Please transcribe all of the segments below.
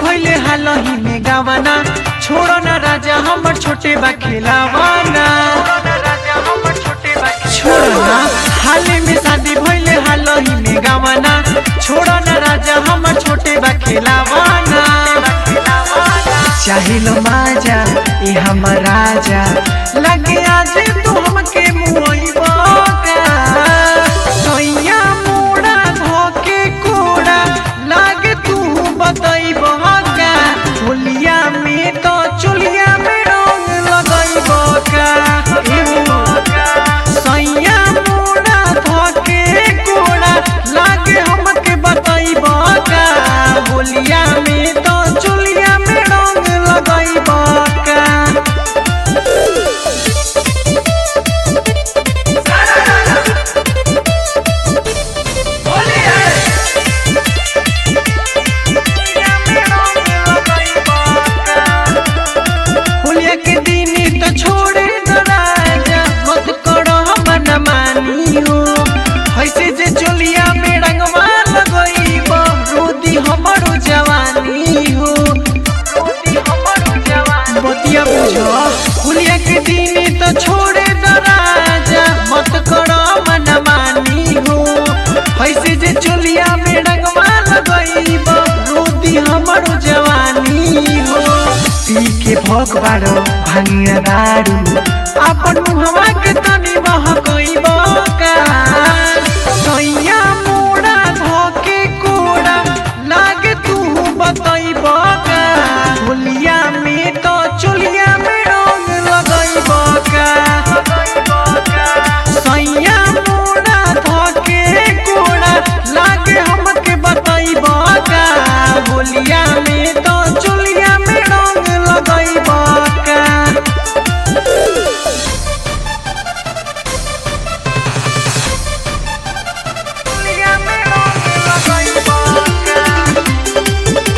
भइले हालही में गावाना छोड़ो ना राजा हमर छोटे बा खिलावाना छोड़ो ना हाले में शादी भइले हालही में गावाना छोड़ो ना राजा हमर छोटे बा खिलावाना चाहिलो माजा ए हमर राजा लगे आज तू हमके मुइबा सैया मोड़ा धोके कोड़ा लागे तू बतैबा का चुलिया में तो चुलिया में रंग लगैबा का सैया मोड़ा धोके कोड़ा लागे हमके बतैबा का बोलिया में तो चुलिया में रंग लगैबा का होलिया के दिन तो छोड़े दो राजा मत करो मन मानी हो ऐसे जे चोलिया में रंगवा लगईब रोदी हमरो जवानी हो बतिया बुझो होलिया के दिन तो छोड़े दो राजा मत करो मन मानी हो ऐसे जे चोलिया में रंगवा लगईब रोदी हमरो जवानी हो पी के भोग बारो भांगिया दारू अपन मुहवा के तनी बहकइब का सैया मोड़ा धोके कोड़ा लागे तू बतइब का होलिया में तो चुलिया में रंग लगइब का सैया मोड़ा धोके कोड़ा लागे हमके बतइब का होलिया में तो चुलिया में रंग लगइब का चुलिया में रंग लगइब का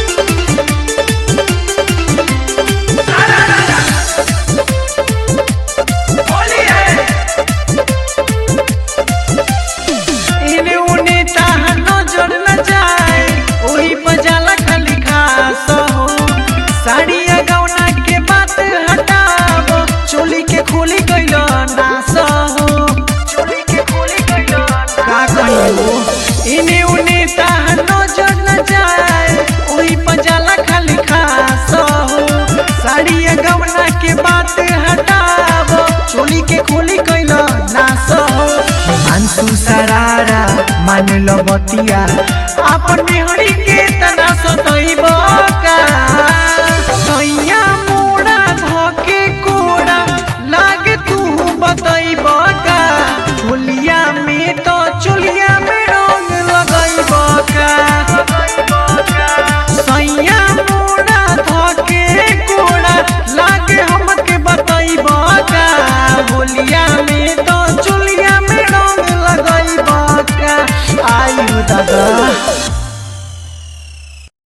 इने उने ताहा नजर न जाए ओही बजाला खाली खास हो साड़िया गौना के बात हटाव चोली के खोली गइल नास हो चोली के खोली गइल का कहियो इने उने ताहा नजर न जाए ओही बजाला खाली खास हो साड़िया गौना के बात हटाव चोली के खोली गइल नास हो मानसू सरारा मान लो बतिया अपन बिहड़ी के तना सतइब का